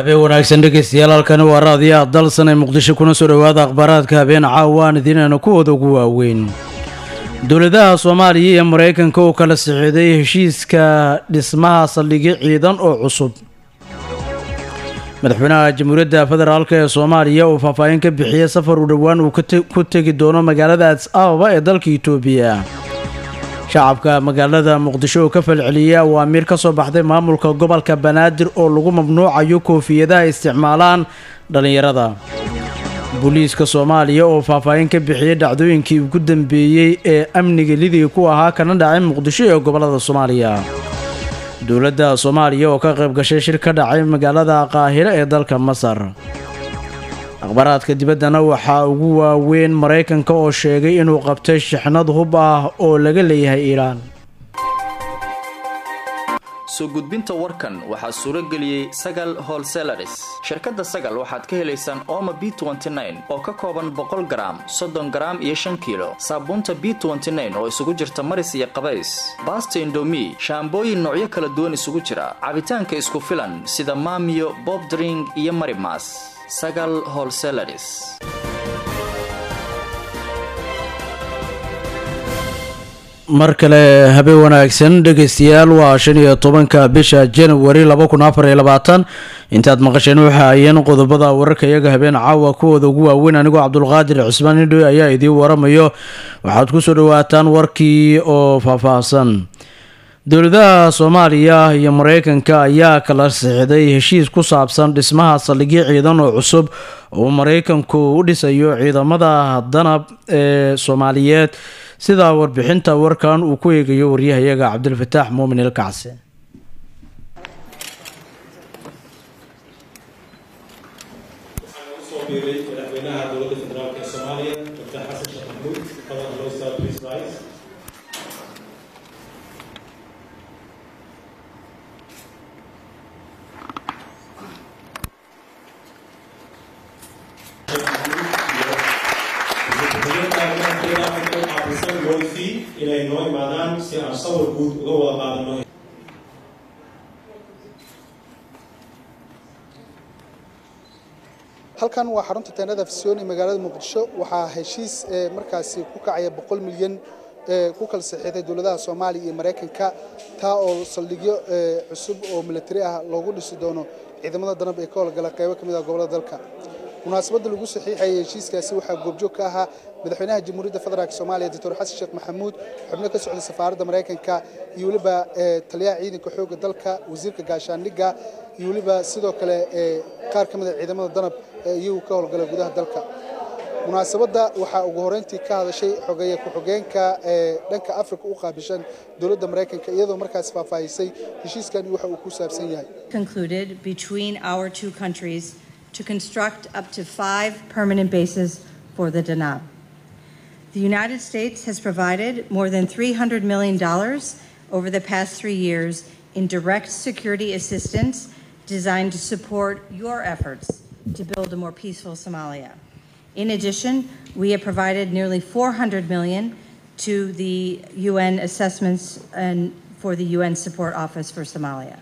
habeen wanaagsan dhegeystayaal halkani waa raadiyaha dalsan ee muqdisho kuna soo dhowaada akhbaaraadka habeen caawaan idiinayna kuwooda ugu waaweyn dowladaha soomaaliya iyo maraykanka oo kala sixiday heshiiska dhismaha saldhigyo ciidan oo cusub madaxweynaha jamhuuriyadda federaalk ee soomaaliya uu faahfaahin ka bixiyey safar u dhowaan uu ku tegi doono magaalada adis ababa ee dalka itoobiya shacabka magaalada muqdisho oo ka falceliyey awaamiir ka soo baxday maamulka gobolka banaadir oo lagu mamnuucayo koofiyadaha isticmaalaan dhallinyarada booliiska soomaaliya oo faahfaahin ka bixiyey dhacdooyinkii ugu dambeeyey ee amniga lidii ku ahaa kana dhacay muqdisho ee gobolada soomaaliya dowladda soomaaliya oo ka qayb gashay shir ka dhacay magaalada qaahiro ee dalka masar akhbaaraadka dibaddana waxaa ugu waaweyn maraykanka oo sheegay inuu qabtay shixnad hub ah oo laga leeyahay iiraan soo gudbinta warkan waxaa suuro geliyey sagal holselaris shirkadda sagal waxaad ka helaysaan ooma b oo ka kooban boqol garaam soddon garaam iyo shan kiilo saabuunta b oo isugu jirta maris iyo qabays baasta indomi shaambooyin noocyo kala duwan isugu jira cabitaanka isku filan sida maamiyo bobdring iyo marimas sagal holselaris mar kale habeen wanaagsan dhegaystayaal waa shan iyo tobanka bisha januari laba kun afar iyo labaatan intaad maqasheen waxa ayeen qodobada wararka iyaga habeen caawa kuwooda ugu waaweyn anigoo cabdulqaadir cusmaan indhoy ayaa idiin waramayo waxaad kusoo dhawaataan warkii oo faahfaahsan dowladaha soomaaliya iyo maraykanka ayaa kala sixday heshiis ku saabsan dhismaha saldhigyo ciidan oo cusub oo maraykanku u dhisayo ciidamada danab ee soomaaliyeed sidaa warbixinta warkan uu ku eegayo waryahayaga cabdilfataax muumin ilkacse usoo biiray madaxweynaha dowladda federaalk ee soomaaliya dr xasan sheekh maxmuud badan lowsa please rise inay noo imaadaan si aan sawir guud uga wada qaadano halkan waa xarunta teenada fisyoon ee magaalada muqdisho waxaa heshiis markaasi ku kacaya boqol milyan ku kala saxiixday dowladaha soomaaliya iyo maraykanka taa oo saldhigyo cusub oo militari ah loogu dhisi doono ciidamada danab ee ka howlgala qaybo ka mid ah gobolada dalka munaasabadda lagu saxiixayay heshiiskaasi waxaa goobjoog ka ahaa madaxweynaha jamhuuriyadda federaalk soomaaliya doctor xasan sheekh maxamuud xubno ka socda safaaradda maraykanka iyo weliba taliyaha ciidanka xoogga dalka wasiirka gaashaandhigga iyo weliba sidoo kale qaar ka mid a ciidamada danab ee iyagu ka howlgala gudaha dalka munaasabadda waxaa ugu horeyntii ka hadashay xogeeye ku-xogeenka ee dhanka afrika u qaabishan dowladda maraykanka iyadoo markaas faahfaahisay heshiiskani waxa uu ku saabsan yahay concluded between our two countries to construct up to five permanent bases for the Danab. The United States has provided more than $300 million over the past three years in direct security assistance designed to support your efforts to build a more peaceful Somalia. In addition, we have provided nearly 400 million to the UN assessments and for the UN Support Office for Somalia.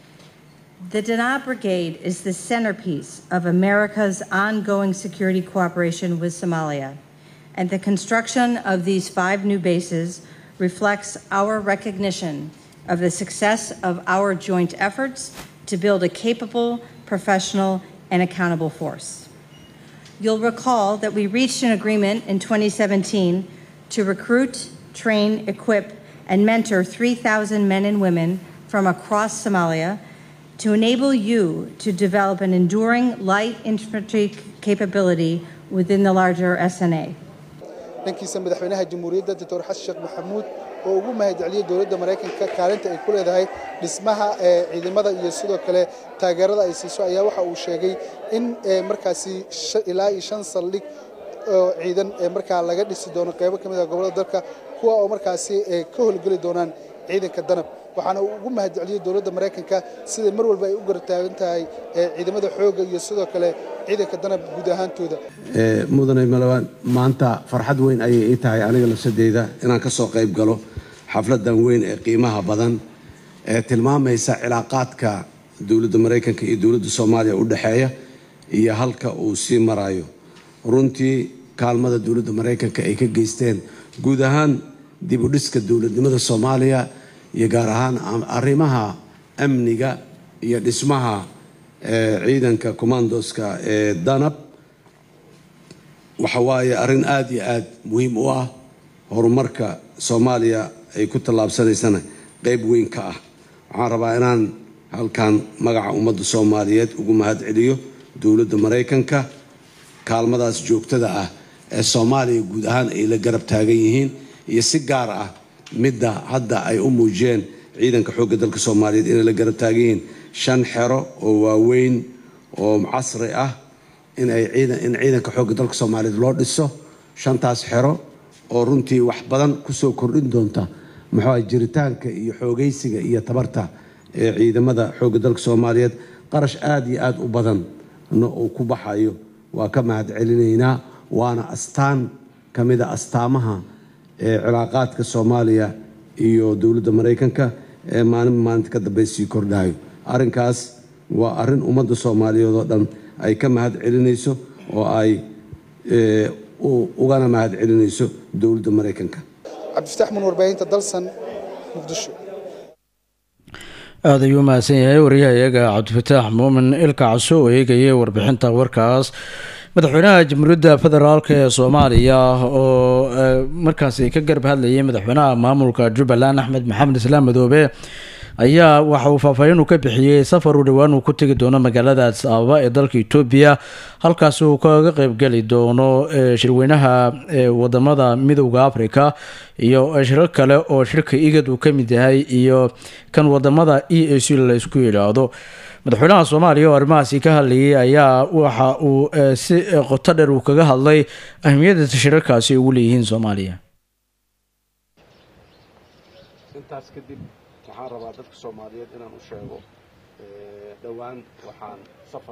The Danab Brigade is the centerpiece of America's ongoing security cooperation with Somalia, and the construction of these five new bases reflects our recognition of the success of our joint efforts to build a capable, professional, and accountable force. You'll recall that we reached an agreement in 2017 to recruit, train, equip, and mentor 3,000 men and women from across Somalia to enable you to develop an enduring light infantry capability within the larger SNA. dhankiisa madaxweynaha jamhuuriyadda doctor xasan sheekh maxamuud oo ugu mahadceliyey dowladda maraykanka kaalinta ay ku leedahay dhismaha ciidamada iyo sidoo kale taageerada ay siiso ayaa waxa uu sheegay in markaasi ilaa iyo shan saldhig oo ciidan markaa laga dhisi doono qaybo ka mid ah gobolada dalka kuwa oo markaasi ka howlgeli doonaan ciidanka danab waxaana uu ugu mahadceliyey dowladda maraykanka siday mar walba ay u gartaagan tahay ciidamada xoogga iyo sidoo kale ciidanka danab guud ahaantooda mudane malawaan maanta farxad weyn ayay ii tahay aniga lafsadeyda inaan ka soo qayb galo xafladan weyn ee qiimaha badan ee tilmaamaysa cilaaqaadka dowladda maraykanka iyo dowladda soomaaliya u dhexeeya iyo halka uu sii marayo runtii kaalmada dowladda maraykanka ay ka geysteen guud ahaan dib u dhiska dowladnimada soomaaliya iyo gaar ahaan arrimaha amniga iyo dhismaha ciidanka commandoska ee danab waxa waaye arrin aada iyo aada muhiim u ah horumarka soomaaliya ay ku tallaabsanaysana qeyb weyn ka ah waxaan rabaa inaan halkan magaca ummadda soomaaliyeed ugu mahad celiyo dowladda maraykanka kaalmadaas joogtada ah ee soomaaliya guud ahaan ay la garab taagan yihiin iyo si gaar ah midda hadda ay u muujiyeen ciidanka xoogga dalka soomaaliyeed inay la garab taagan yihiin shan xero oo waaweyn oo casri ah in ay in ciidanka xoogga dalka soomaaliyeed loo dhiso shantaas xero oo runtii wax badan kusoo kordhin doonta muxuu jiritaanka iyo xoogaysiga iyo tabarta ee ciidamada xoogga dalka soomaaliyeed qarash aada iyo aada u badanna uu ku baxayo waa ka mahad celinaynaa waana astaan ka mida astaamaha ee cilaaqaadka soomaaliya iyo dowladda maraykanka ee maalin maalinta ka dambe sii kordhayo arrinkaas waa arrin ummadda soomaaliyeed oo dhan ay ka mahad celinayso oo ay ugana mahad celinayso dowladda maraykanka cabdifataax mun warbaahinta dalsan muqdisho aada ayuu mahadsan yahay wariyahayaga cabdifataax muumin ilka caso oo eegayay warbixinta warkaas madaxweynaha jamhuuriyadda federaalk ee soomaaliya oo markaasi ka garab hadlayay madaxweynaha maamulka jubbaland axmed maxamed islaam madoobe ayaa waxa uu faahfaahin uu ka bixiyey safar uu dhowaan uu ku tegi doono magaalada adis ababa ee dalka etoobiya halkaasi uu kaga qeybgeli doono shirweynaha wadamada midowda africa iyo shirar kale oo shirka igad uu ka mid yahay iyo kan wadamada e a c la isku yidhaahdo madaxweynaha soomaaliya oo arrimahaasi ka hadlayay ayaa waxa uu si qoto dheer uu kaga hadlay ahmiyadda shirarkaasi ugu leeyihiin soomaaliya intaas kadib waxaan rabaa dadka soomaaliyeed inaan u sheego dhowaan waxaan safar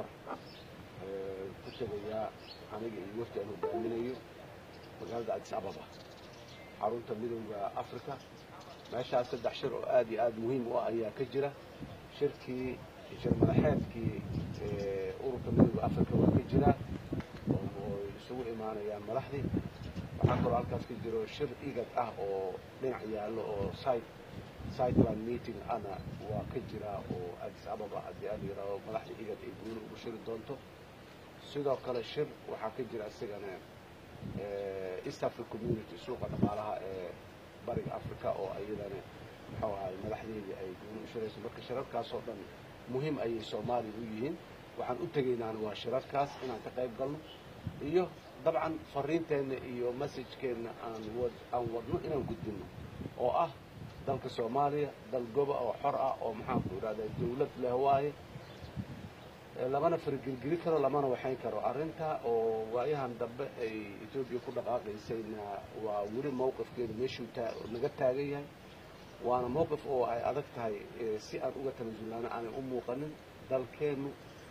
ku tegayaa aniga iyo wafdi aan hogaaminayo magaalada adis ababa xarunta midowda africa meeshaas saddex shir oo aad iyo aad muhiim u ah ayaa ka jira shirkii shir madaxeedkii ururka midowda africa waa ka jiraa oo isugu imaanayaan madaxdii waxaa kaloo halkaas ka jiro shir igad ah oo dhinac yaallo oo site siteland meeting ana waa ka jiraa oo adis ababa haddii aan yidhaahdo madaxda igad ay guuli ugu shiri doonto sidoo kale shir waxaa ka jira isagana east africa community suuqa dhaqaalaha ee bariga africa oo iyadana muxuu ahay madaxdeedii ay guuli u shirayso marka shirarkaasoo dhan muhiim ayay soomaaliya u yihiin waxaan u tegaynaana waa shirarkaas inaan ka qayb galno iyo dabcan fariinteenna iyo messajkeenna aan aan wadno inaan gudbinno oo ah dalka soomaaliya dal goba oo xor ah oo maxaanku idhahdaa dawlad leh waaye lamana fargelgeli karo lamana waxayn karo arrinta oo waayahan dambe ay etoobiya ku dhaqaaqaysayna waa weli mowqifkeedu meeshuu naga taagan yahay waana mowqif oo ay adag tahay si aan uga tanaasulnaana aanay u muuqanin dalkeennu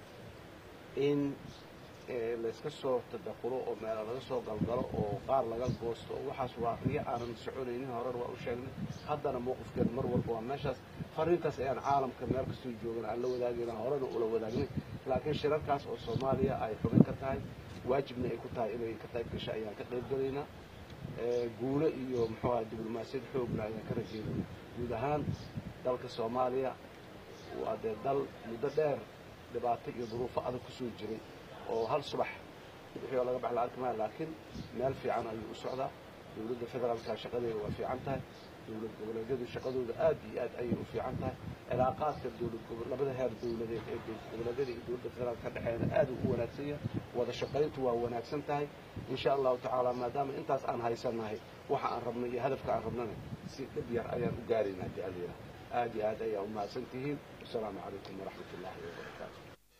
in layska soo tadaqulo oo meela laga soo galgalo oo qaar laga goosto oo waxaas waa riyo aanan soconaynin horer waa u sheegnay haddana mowqifkeedu mar walba waa meeshaas fariintaas ayaan caalamka meel kastoo joogana aan la wadaagayna horena ula wadaagnay laakiin shirarkaas oo soomaaliya ay xubin ka tahay waajibna ay ku tahay inay ka qayb gasha ayaan ka qayb galaynaa guulo iyo muxuu ahay diblomaasiyad xoogna ayaan ka rajeynayna guud ahaan dalka soomaaliya waa dee dal muddo dheer dhibaato iyo duruufo adag kusoo jiray oo hal subax wixii oo laga bax la arki maayo laakiin meel fiican ayuu u socdaa dowladda federaalka shaqadeeda waa fiican tahay dowlad goboleedyadu shaqadooda aad iyo aad ayay u fiican tahay cilaaqaadka dowlad labada heer dowladeed ee dowlad goboleedyada iyo dowladda federaalka ka dhexeeyana aad uu u wanaagsan yahay wada shaqayntu waa wanaagsan tahay insha allahu tacaala maadaama intaas aan haysannahay waxa aan rabno iyo hadafka aan rabnana si dhib yar ayaan u gaaraynaa haddii alla yidhaha aad iyo aad ayaa u mahadsan tihiin wasalaamu calaykum waraxmat ullaahi wabarakaatu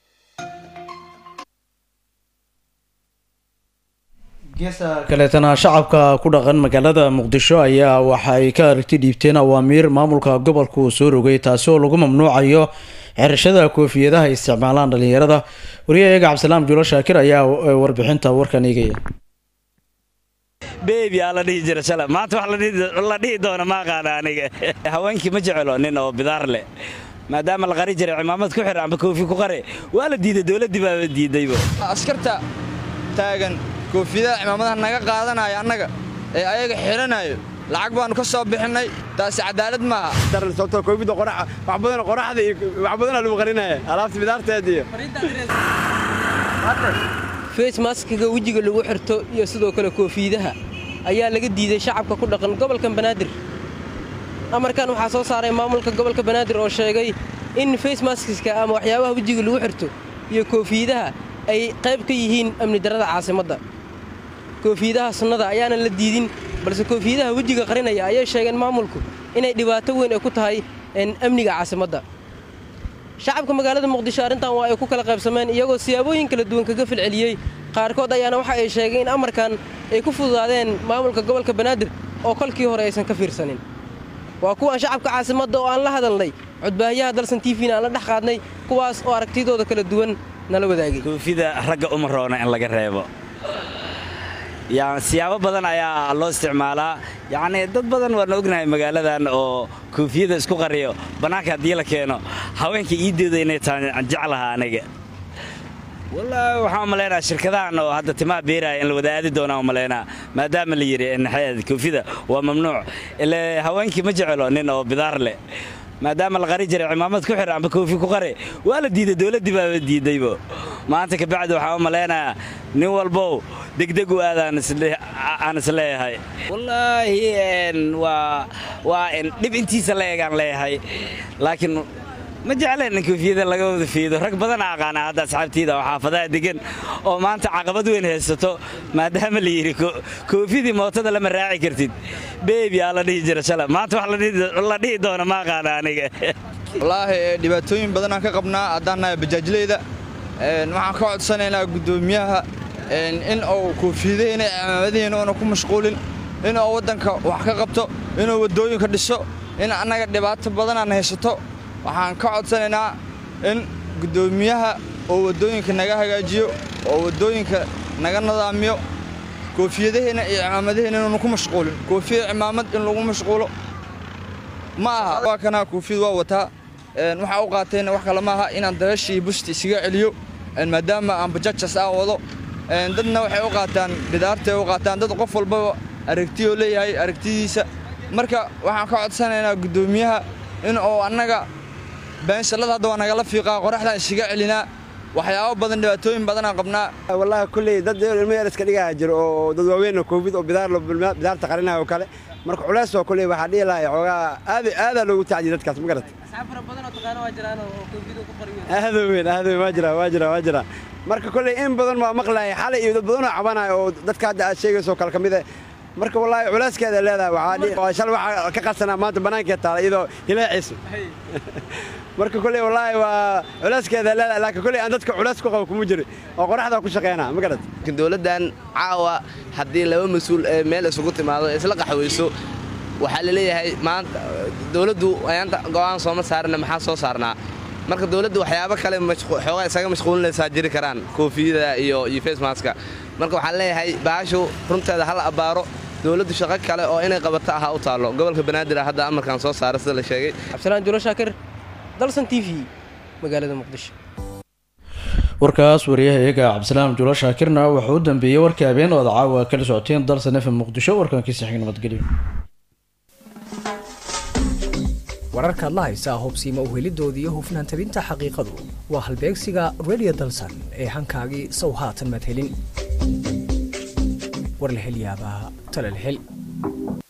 geesa kaleetana shacabka ku dhaqan magaalada muqdisho ayaa waxa ay ka aragti dhiibteen awaamiir maamulka gobolka uu soo rogay taasi oo lagu mamnuucayo xirashada koofiyadaha ay isticmaalaan dhalinyarada wariyahayaga cabdisalaam juulo shaakir ayaa warbixinta warkan eegaya bebi aa la dhihi jira maanta wax la dhihi doona ma aqaana aniga haweenkii ma jecelo nin oo bidaar leh maadaama la qari jiray cimaamad ku xir amba koofi ku qare waa la diiday dowladdii baaba diidayba askarta taagan koofiyadaha cimaamadaha naga qaadanaya annaga ee ayaga xidhanayo lacag baannu ka soo bixinnay taasi cadaalad maaha sababtoo koofida qoraxa wax badan qoraxda iyo wax badanaa lagu qarinaya alaabta bidaarteed iyo face maskiga wejiga lagu xirto iyo sidoo kale koofiidaha ayaa laga diiday shacabka ku dhaqan gobolka banaadir amarkan waxaa soo saaray maamulka gobolka banaadir oo sheegay in face maskiska ama waxyaabaha wejiga lagu xirto iyo koofiidaha ay qayb ka yihiin amni darrada caasimadda koofiidaha sunnada ayaanan la diidin balse koofiidaha wejiga qarinaya ayay sheegeen maamulku inay dhibaato weyn ay ku tahay amniga caasimadda shacabka magaalada muqdisho arrintan waa ay ku kala qaybsameen iyagoo siyaabooyin kala duwan kaga filceliyey qaarkood ayaana waxa ay sheegeen in amarkan ay ku fududaadeen maamulka gobolka banaadir oo kolkii hore aysan ka fiirsanin waa kuwan shacabka caasimadda oo aan la hadalnay codbaahiyaha dalsan tvna aan la dhex qaadnay kuwaas oo aragtidooda kala duwan nala wadaagay koofida ragga uma roona in laga reebo siyaabo badan ayaa loo isticmaalaa yacnii dad badan waana ognahay magaaladan oo koofiyada isku qariyo bannaanka haddii la keeno haweenka iideeda inay tahay jeclaha aniga wallaahi waxaan u malaynaa shirkadahan oo hadda timaha beeraya in la wada aadi doonaan u malaynaa maadaama la yidhi naxeed koofida waa mamnuuc ile haweenkii ma jecelo nin oo bidaar leh maadaama la qari jiray cimaamad ku xir amba koofi ku qare waa la diiday dowladdii baaba diidaybo maanta kabacdi waxaan u malaynayaa nin walbow degdeg u aadaan aan isleeyahay wallaahi waa waa dhib intiisa la egaan leeyahay laakiin ma jecleen in koofiyada laga wada fiido rag badana aqaana hadda asxaabtiida oo xaafadaha degan oo maanta caqabad weyn haysato maadaama la yidhi koofidii mootada lama raaci kartid beebi aa la dhihi jira shala maanta wax la dhihi doona ma aqaana aniga wallaahi dhibaatooyin badanaan ka qabnaa haddaan nahay bajaajleyda waxaan ka codsanaynaa guddoomiyaha in uu koofiyadaheenna cimaamadaheena una ku mashquulin inuu waddanka wax ka qabto inuu waddooyinka dhiso in annaga dhibaato badanaan haysato waxaan ka codsanaynaa in guddoomiyaha oo waddooyinka naga hagaajiyo oo waddooyinka naga nidaamiyo koofiyadaheenna iyo cimaamadaheena inuuna ku mashquulin koofiya cimaamad in lagu mashquulo ma aha waa kanaa koofiyad waa wataa waxaa u qaatayna wax kale maaha inaan dabeeshii busti isaga celiyo maadaama aan bajajas aan wado dadna waxay u qaataan bidaartay u qaataan dad qof walbaba aragtiyoo leeyahay aragtidiisa marka waxaan ka codsanaynaa guddoomiyaha in uu annaga beenshallada hadda waa nagala fiiqaa qoraxdaan isaga celinaa waxyaabo badan dhibaatooyin badanaan qabnaa wallaahi kulley dad ilmo yar iska dhigaa jiro oo dad waaweyn oo koofid oo bidaar bidaarta qarinaya oo kale marka culays oo kulley waxaa dhihi lahay xoogaa aad aadaa loogu tacdiya dadkaas ma garat aada weyn aada weyn waa jira waa jira waa jira marka kolley in badan baa maqlahay xalay iyo dad badan oo cabanaya oo dadka hadda aad sheegayso kale ka mid eh marka wallaahi culayskeeda leedahay waxaa shal waxaa ka qarsanaa maanta bannaankeed taala iyadoo hilaaciisu marka kolley wallaahi waa culayskeeda leedahay laakiin kolley aan dadka culays ku qabo kuma jiri oo qoraxda ku shaqeynaa ma garat dowladdan caawa haddii laba mas-uul ee meel isugu timaado ee isla qaxwayso waxaa la leeyahay maanta dowladdu ayaanta go'aan sooma saarina maxaa soo saarnaa marka dowladdu waxyaabo kale xoogaa isaga mashquulinaysaa jiri karaan koofiyada iyo iyo facemaska marka waxaan leeyahay baashu runteeda hala abbaaro dowladdu shaqo kale oo inay qabato ahaa u taallo gobolka banaadir hadda amarkan soo saara sida la sheegay cabdisalaan julo shaakir dalsan t v magaalada muqdisho warkaas wariyaha eega cabdisalaam julo shaakirna wuxuu u dambeeyey warkii habeen oo ad caawa kala socoteen dalsan fm muqdisho warkankiisa xig nabadgelyo wararkaad la haysaa hubsiima uhelidooda iyo hufnaan tabinta xaqiiqadu waa halbeegsiga redio dalsan ee hankaagii sow haatan madhelin war la hel yaabaa talal hel